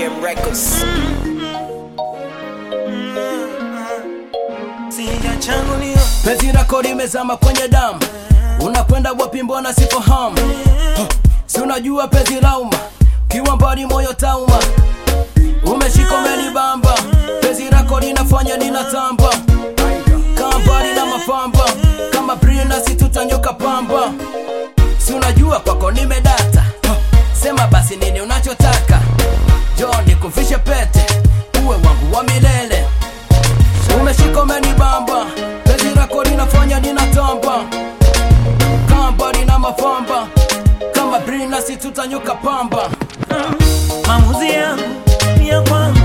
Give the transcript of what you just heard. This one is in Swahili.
M Records. Penzi lako limezama kwenye damu, unakwenda wapi? Mbona sifahamu? Huh, Si unajua penzi lauma, kiwa mbali moyo tauma, umeshika umenibamba, penzi lako linafanya ninatamba, kaa mbali na mafamba, kama Brina si tutanyoka pamba, si unajua kwako nimedata, Huh, sema basi nini unachotaka, John nikuvishe pete, uwe wangu wa milele umeshika umenibamba, penzi lako linafanya ninatamba, kamba lina mafamba kama Brina si tutanyuka pamba. Maamuzi yangu ni ya kwangu,